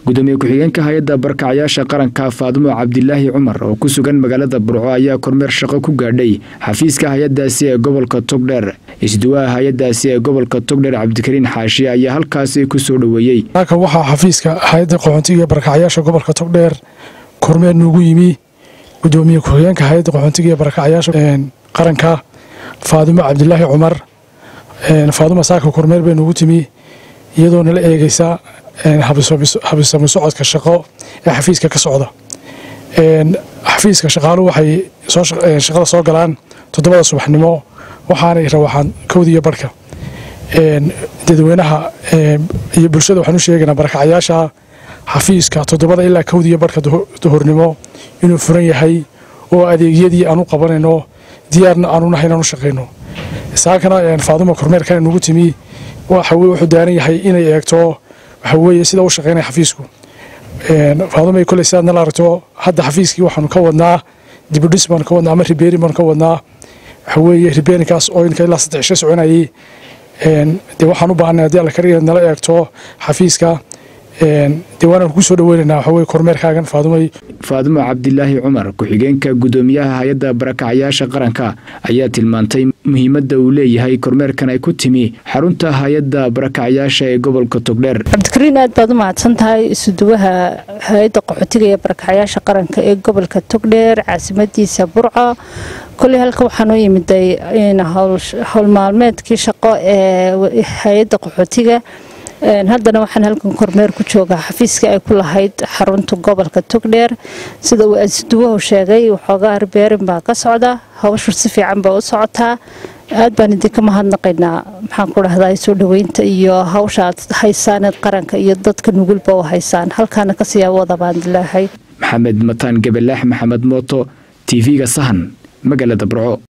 gudoomiye ku-xigeenka hay-adda barkacyaasha qaranka faadumo cabdilaahi cumar oo ku sugan magaalada burco ayaa kormeer shaqo ku gaadhay xafiiska hay-adaasi ee gobolka togdheer isduwaha hay-adaasi ee gobolka togdheer cabdikariin xaashi ayaa halkaasi kusoo dhoweeyey halkan waxaa xafiiska hay-adda qaxoontiga ee barakacyaasha gobolka togdheer kormeer noogu yimi gudoomiye ku-xigeenka hay-adda qaxoontiga ee barakacyaasha qaranka faadumo cabdilaahi cumar faadumo saaka kormeer bay noogu timi iyadoo nala eegeysa habisami socodka shaqo ee xafiiska ka socda xafiiska shaqaaluhu waxay shaqada soo galaan toddobada subaxnimo waxaanay rawaxaan kowdiiyo barhka dadweynaha iyo bulshada waxaan u sheegaynaa barakacyaasha xafiiska toddobada ilaa kowdiiyo barhka duhurnimo inuu furan yahay oo adeegyadii aan u qabanayno diyaarna aanu nahay inaan u shaqayno saakana faaduma kormeerkana nugu timi waxa weye wuxuu daaran yahay inay eegto waxa weeye sida u shaqaynaya xafiisku faadumay koley sidaad nala aragto hadda xafiiskii waxaanu ka wadnaa dibudhis baanu ka wadnaa ama ribeerin baanu ka wadnaa waxa weeye ribeerinkaas oo inka ilaa saddex isha soconayay dee waxaan u baahanay haddii alla kariya nala eegto xafiiska dee waanaan kugu soo dhaweynaynaa waxa weye kormeerkaagan faadumay faadumo cabdilaahi cumar ku-xigeenka gudoomiyaha hay-adda barakacyaasha qaranka ayaa tilmaantay muhiimadda uu leeyahay kormeerkan ay ku timi xarunta hay-adda barakacyaasha ee gobolka togdheer cabdikariin aad baad u mahadsan tahay isuduwaha hay-adda qaxootiga ee barakacyaasha qaranka ee gobolka togdheer caasimadiisa burco koley halka waxaan u yimiday howlmaalmeedkii shaqo ee hay-adda qaxootiga haddana waxaan halkan kormeer ku joogaa xafiiskii ay ku lahayd xarunta gobolka togdheer sida uu ansiduwahu sheegay waxoogaa arbeerin baa ka socda hawshu si fiican baa u socotaa aad baan idinka mahadnaqaynaa maxaan ku dhahdaa soo dhoweynta iyo hawsha aad haysaaneed qaranka iyo dadka nugulba u haysaan halkaana kasii wada baan dilaahay maxamed mataan gabalaax maxamed mooto tv-ga sahan magaalada burco